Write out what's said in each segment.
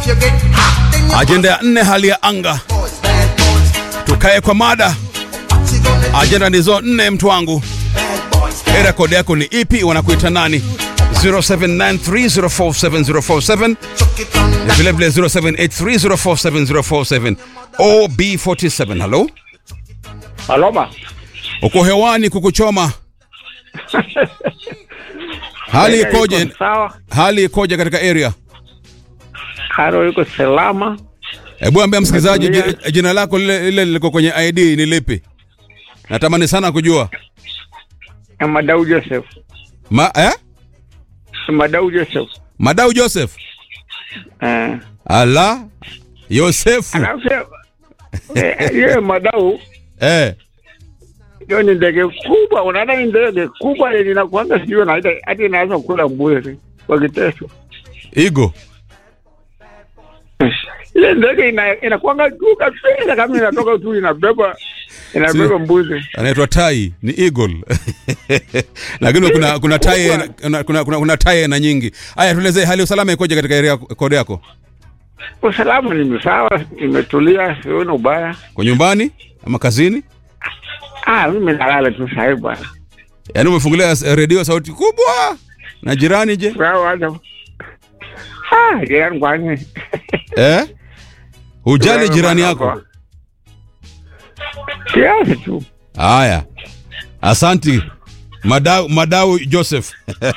Ajenda ya nne, hali ya anga. Tukae kwa mada. Ajenda ndizo nne, mtu wangu. Era kodi yako ni ipi? Wanakuita nani? 0793047047 na vile vile 0783047047 OB47. Halo, Aloma. uko hewani kukuchoma. Hali Eh, ikoje? iko Sawa. Hali ikoje katika area? Karo yuko salama. Hebu ambia msikilizaji Natulia. ji- jina lako lile lile liko kwenye ID ni lipi? Natamani sana kujua. Madau Joseph. Ma, eh? Madau Joseph. Madau Joseph. Eh. Ala Yosefu. Alafu eh, yeye Madau Eh. hiyo ni ndege kubwa, unaona ni ndege kubwa ile inakuanga sio na ile hadi inaweza kula mbuzi kwa kiteso. Igo. Ile ndege ina inakuanga juu kabisa kama inatoka tu inabeba inabeba mbuzi. Anaitwa tai, ni eagle. Lakini kuna kuna tai Kubwa. kuna kuna, kuna, kuna tai na nyingi. Haya tuelezee hali ya usalama ikoje katika area kode yako? Usalama ni sawa, imetulia, sioni ubaya. Kwa nyumbani ama kazini? Ah, mimi nalala tu sasa bwana. Yaani umefungulia s- redio sauti kubwa. Na jirani je? Sawa hata. Ah, jirani kwani. Eh? Hujali jirani yako? Kiasi tu. Haya, asanti Madau, Madau Joseph.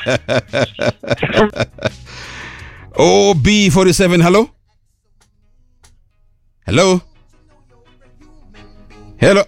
OB47, hello? Hello? Hello?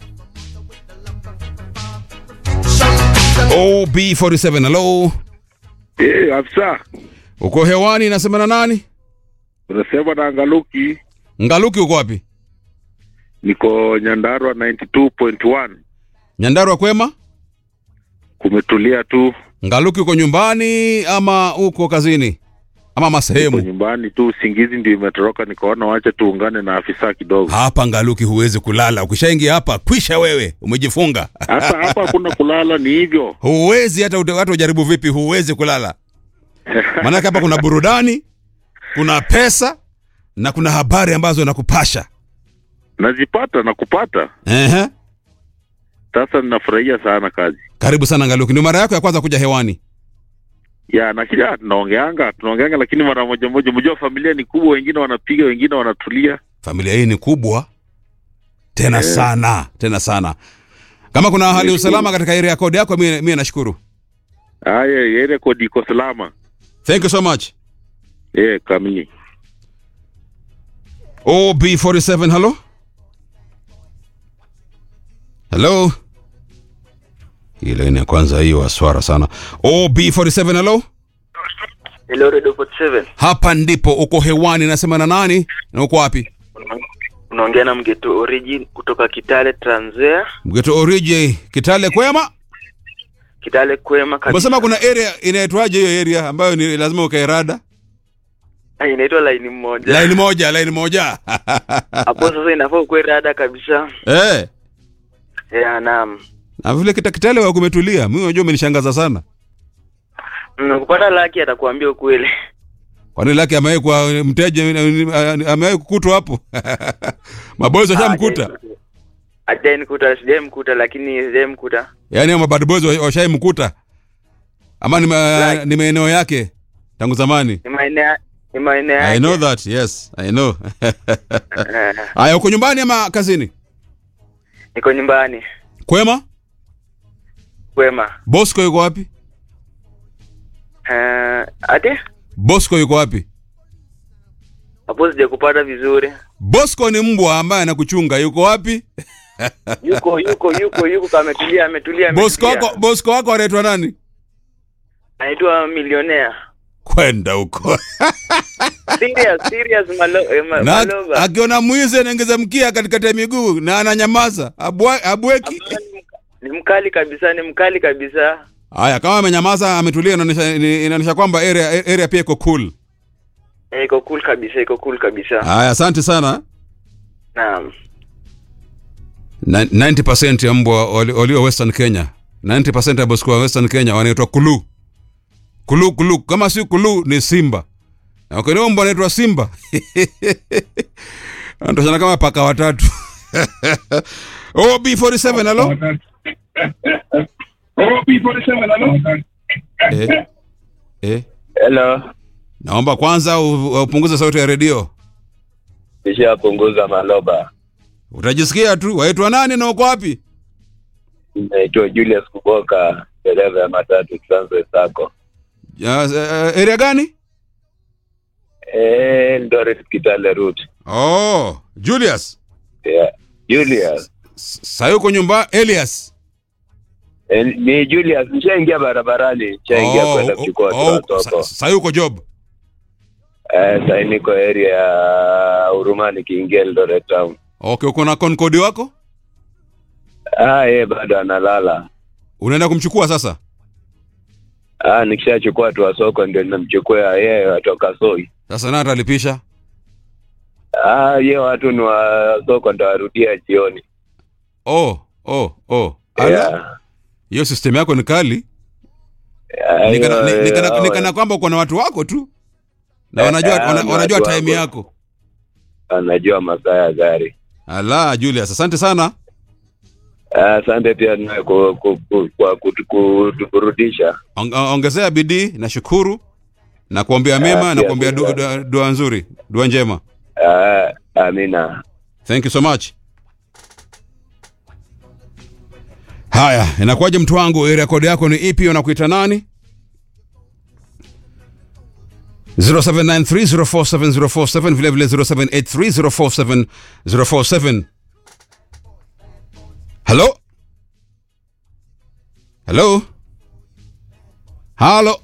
OB47, hello? Eh, afisa Uko hewani, nasema na nani? unasema na Ngaluki, Ngaluki uko wapi? niko Nyandarua 92.1. Nyandarua kwema? Kumetulia tu, Ngaluki uko nyumbani ama uko kazini? Ama niko masehemu? nyumbani tu, usingizi ndio imetoroka, nikaona wacha tuungane na afisa kidogo. Hapa Ngaluki huwezi kulala. Ukishaingia hapa kwisha, wewe umejifunga. Hasa hapa hakuna kulala, ni hivyo. huwezi hata ute- hata ujaribu vipi, huwezi kulala. Maanake hapa kuna burudani, kuna pesa na kuna habari ambazo nakupasha. Nazipata na kupata, Ehe. sasa ninafurahia sana kazi Karibu sana Ngaluki, ndio mara yako ya kwanza kuja hewani. ya na kila tunaongeanga tunaongeanga, lakini mara moja moja. Mjua familia ni kubwa, wengine wanapiga, wengine wanatulia. Familia hii ni kubwa tena sana tena sana. Kama kuna hali ya usalama katika area code yako, mimi mimi nashukuru. Haya, ile rekodi iko salama. Thank you so much. Eh, kamili. OB47, hello? Hello? Hii laini ya kwanza hiyo aswara sana. OB47, hello? Hello, Radio 47. Hapa ndipo uko hewani, nasema na nani na uko wapi? Unaongea na Mgeto Origin kutoka Kitale, Trans Nzoia. Mgeto Oriji, Kitale kwema? Kitale kwema kabisa. Umesema kuna area inaitwaje hiyo area ambayo ni lazima ukae rada? Ah, inaitwa laini moja. Laini moja, laini moja. Hapo sasa inafaa ukuwe rada kabisa. Eh, Ya, naam. na vile kita Kitale wa kumetulia. Mimi unajua umenishangaza sana. Mm, Kupata laki atakuambia ukweli. Kwani lake amewahi kwa mteja amewahi kukutwa hapo? Maboys washamkuta. Hajai nikuta, sijai mkuta lakini sijai mkuta. Yaani hao bad boys wa- washaimkuta. Ama ni, ma, Like- ni maeneo yake tangu zamani. Ni maeneo ni maeneo I yake. know that. Yes, I know. Eh, Aya, uko nyumbani ama kazini? Niko nyumbani. Kwema? Kwema. Bosco yuko wapi? Eh, ate? Bosco yuko wapi? Hapo sijakupata vizuri. Bosco ni mbwa ambaye anakuchunga. Yuko wapi? Yuko yuko yuko yuko kama ametulia ametulia. Bosco ametulia. wako Bosco wako anaitwa nani? Anaitwa milionea. Kwenda huko. Serious, serious malo, eh, ma, na malova. akiona mwizi anaongeza mkia katikati ya miguu na ananyamaza. Abwa- Abweki. Ni mkali kabisa, ni mkali kabisa. Haya, kama amenyamaza ametulia, inaonyesha ni- inaonyesha kwamba area area pia iko cool. Eh, Iko cool kabisa, iko cool kabisa. Haya, asante sana. Naam. Na- 90% ya mbwa wali- walio Western Kenya, 90% ya Bosco wa Western Kenya wanaitwa kulu. Kulu kulu, kama si kulu ni simba. Wakiona mbwa anaitwa Simba. Anatoshana kama paka watatu. OB47 halo? Eh. Eh. Hello, Naomba kwanza u- upunguze sauti ya redio. nishapunguza maloba. Utajisikia tu. Waitwa nani na uko wapi? Naitwa Julius Kuboka, dereva ya matatu Transway Sacco. Ya, eh, area gani? Eh, Eldoret Kitale route. Oh, Julius. Yeah. Julius. Sasa uko nyumba Elias. Eh, ni Julius, nishaingia barabarani, nishaingia Oh, kwenda oh, kuchukua oh, watu wa soko. sa- Sasa uko job. Eh, sasa niko area ya Urumani nikiingia Eldoret town. Okay, uko na Concorde wako? Ah, yeye bado analala. Unaenda kumchukua sasa? Ah, nikishachukua watu wa soko ndio ninamchukua yeye watoka Soi. Sasa nani atalipisha? Ah, yeye watu ni wa soko ndio warudia jioni. Oh, oh, oh. Ala, Yeah. hiyo system yako ni kali. Ah, Nikana, hiyo, ni- nikana, eh, nikana kwamba uko na watu wako tu. Na Eh, wanajua eh, wana, ni wanajua watu time wangu. yako. anajua masaa ya gari. Ala, Julius, asante sana. Ah, Asante pia nawe ku- ku- ku- kwa kutu- kutuburudisha. On- Ongezea bidii na shukuru na kuombea mema na pia kuombea dua, pia. dua, dua nzuri, dua njema. Ah, Amina. Thank you so much. Haya, inakuwaje mtu wangu? Area code yako ni ipi? Unakuita nani? 0793047047 vile vile 0783047047. Hello? Hello? Hello?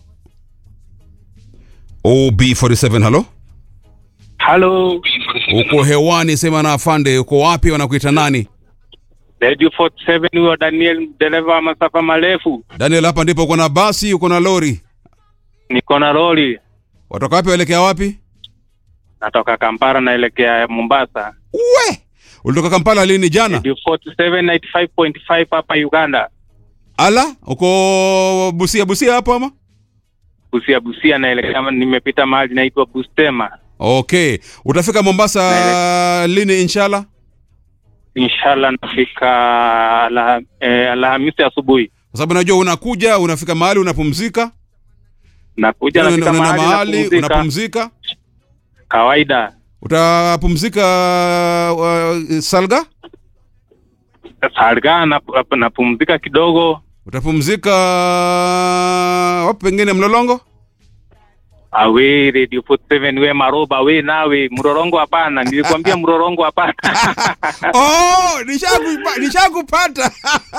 OB47 hello? Halo, Uko hewani, sema na afande, uko wapi? Wanakuita nani? Radio 47 huyo Daniel, dereva wa masafa marefu. Daniel, hapa ndipo uko na basi, uko na lori, Niko na lori, watoka wapi waelekea wapi? natoka Kampala naelekea Mombasa. We, ulitoka Kampala lini? Jana? Radio 47 95.5 hapa Uganda. Ala, uko Busia, Busia hapo ama? Busia Busia naelekea, nimepita mahali naitwa Bustema. Okay, utafika Mombasa lini inshallah? Inshallah nafika ala, eh, Alhamisi asubuhi. Kwa sababu najua unakuja, unafika mahali unapumzika, Nakuja unaenda nafika unaenda mahali mahali napumzika. unapumzika. Kawaida Utapumzika uh, Salga? Salga nap- napumzika kidogo. Utapumzika wapi pengine Mlolongo? Awe Radio 47 we Maroba we nawe Mrorongo hapana, nilikwambia Mrorongo hapana. Oh, nishakupa- nishakupata.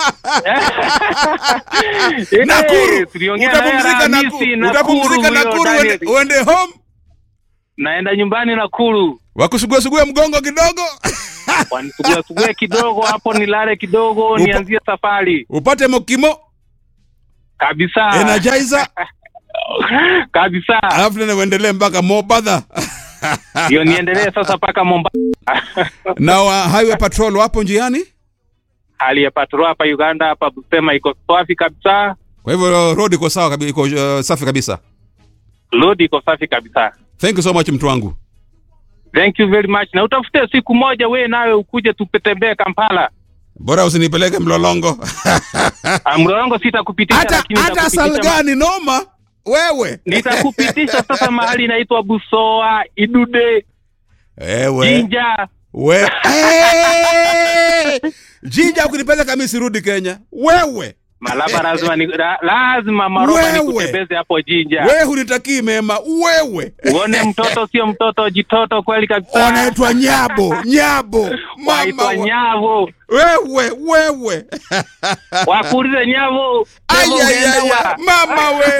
Nakuru. Eh, tuliongea naye Utapumzika Alhamisi, Nakuru. Utapumzika huyo Nakuru Daniel. uende, uende home. Naenda nyumbani Nakuru, Wakusugua sugua mgongo kidogo. wanisugue sugue kidogo hapo, nilale kidogo, Upa- nianzie safari Upate mokimo, kabisa energizer, kabisa, alafu tena uendelee mpaka Mobadha. hiyo niendelee sasa mpaka Mombasa. Na wa highway patrol wapo njiani. Hali ya patrol hapa Uganda, hapa Busema iko safi kabisa, Kwa hivyo road iko sawa kabisa, iko uh, safi kabisa. load iko safi kabisa. Thank you so much mtu wangu. Thank you very much, na utafute siku moja we nawe ukuje tupetembee Kampala. Bora usinipeleke Mlolongo. Ah, Mlolongo sitakupitisha, hata lakini hata nitakupitisha ma- Salgani noma wewe. nitakupitisha sasa mahali inaitwa Busoa, Idude, Wewe. Jinja. We. Hey! Jinja ukinipeleka mimi sirudi Kenya. Wewe. Malaba lazima ni, la, lazima Maroba Wewe. nikutembeze hapo Jinja. Wewe hunitakii mema. Wewe. Uone mtoto sio mtoto, jitoto kweli kabisa. Wanaitwa Nyabo. Nyabo. Mama. Waitwa wa- Nyavo. Wewe, wewe. Wakuulize Nyavo. Nyavo umeenda Ayayaya. wa- Mama we.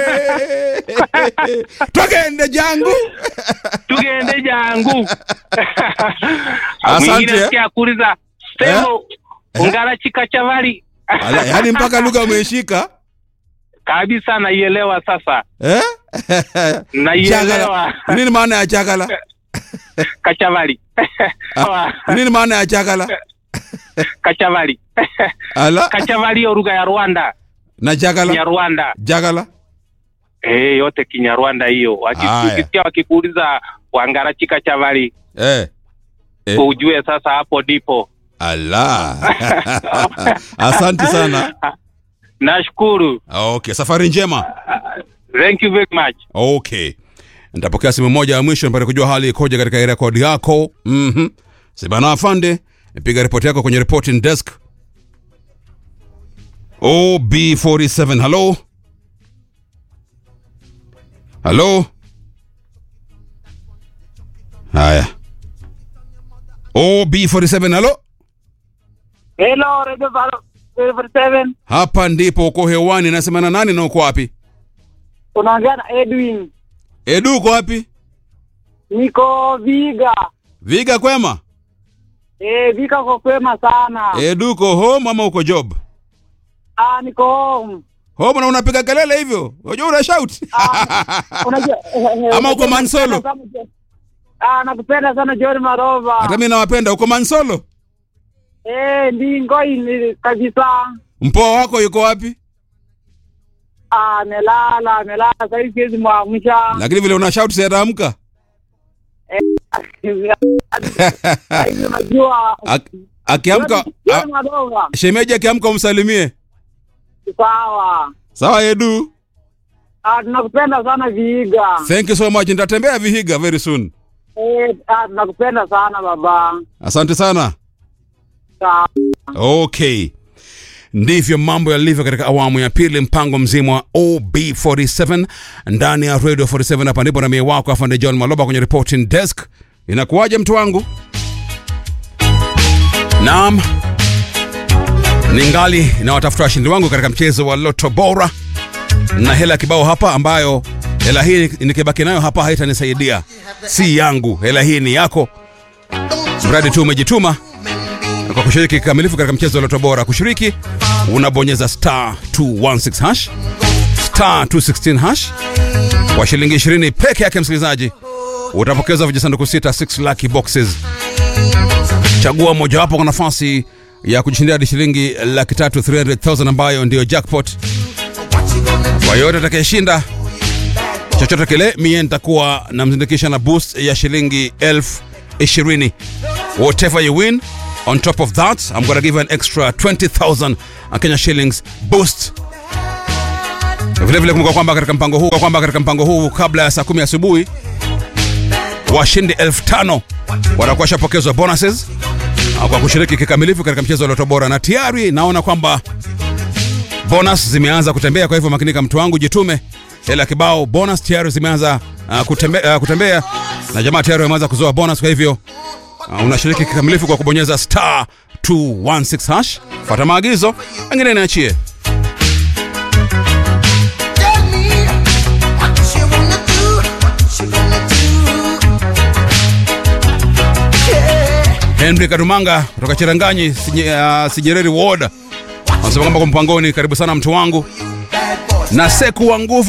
Twagende jangu. Tugende jangu. Asante, Mwingine eh. sikia akuuliza Semo ungala chika chavali. Ala, yaani mpaka lugha umeishika. Kabisa naielewa sasa. Eh? Naielewa. Chagala. Nini maana ya chagala? Kachavali. Nini maana ya chagala? Kachavali. Ala. Kachavali hiyo lugha ya Rwanda. Na Ya jagala. Rwanda. Jagala. eh, yote Kinyarwanda hiyo. Waki- Haya. Ukisikia wakikuuliza wangara chika chavali eh. Eh. ujue sasa hapo ndipo. ala asante sana Nashukuru. okay safari njema Thank you very much. okay nitapokea simu moja ya mwisho mpate kujua hali ikoje katika rekodi yako mm-hmm. sibana afande piga ripoti yako kwenye reporting desk ob47 halo halo haya ob47 halo Hello, Radio Valo- Radio 47. hapa ndipo uko hewani nasema na nani na uko wapi Unaongea na Edwin. edu uko wapi Niko Viga. viga kwema Eh, Viga kwa kwema sana. edu uko home ama uko job Ah, niko home. home na unapiga kelele hivyo unajua una shout Unajua Ama uko Mansolo? Ah, nakupenda sana John Marova. hata mi nawapenda uko mansolo Eh, ndingo ini kabisa. mpoa wako yuko wapi Ah, amelala, amelala sasa hivi siwezi mwamsha. lakini vile una shout siataamka Sasa hivi unajua. Ak- akiamka John a- Marova. shemeji akiamka umsalimie Sawa. sawa edu Ah, tunakupenda sana Viga. thank you so much nitatembea vihiga very soon Eh, ah, tunakupenda sana baba. asante sana Sawa. okay ndivyo mambo yalivyo katika awamu ya pili mpango mzima wa ob47 ndani ya radio 47 hapa ndipo na mie wako afande john maloba kwenye reporting desk inakuwaje mtu wangu naam ningali nawatafuta washindi wangu katika mchezo wa loto bora na hela kibao hapa ambayo hela hii nikibaki nayo hapa haitanisaidia si yangu hela hii ni yako mradi tu umejituma kwa kushiriki kikamilifu katika mchezo wa loto bora kushiriki unabonyeza star 216 hash star 216 hash kwa shilingi 20 peke yake msikilizaji utapokeza vijisanduku sita 6 lucky boxes chagua mojawapo kwa nafasi ya kujishindia hadi shilingi laki tatu 300000 ambayo ndiyo jackpot kwa yote atakayeshinda chochote kile mie nitakuwa namzindikisha na boost ya shilingi elfu ishirini whatever you win on top of that i'm gonna give you an extra 20000 kenya shillings boost vile vile kumbuka kwamba katika mpango huu kwamba katika mpango huu kabla ya saa kumi asubuhi washindi elfu tano watakuwa shapokezwa bonuses ah, kwa kushiriki kikamilifu katika mchezo wa loto bora na tayari naona kwamba bonus zimeanza kutembea kwa hivyo makinika mtu wangu jitume hela kibao bonus tayari zimeanza uh, kutembe, uh, kutembea na jamaa tayari wameanza kuzoa bonus kwa hivyo uh, unashiriki kikamilifu kwa kubonyeza star 216 hash fata maagizo wengine niachie Tell me what you wanna do, what you gonna do. Yeah. henry kadumanga kutoka chiranganyi Sinye- uh, sinyereri ward anasema kwamba kwa mpangoni karibu sana mtu wangu Bad boys. na seku wa nguvu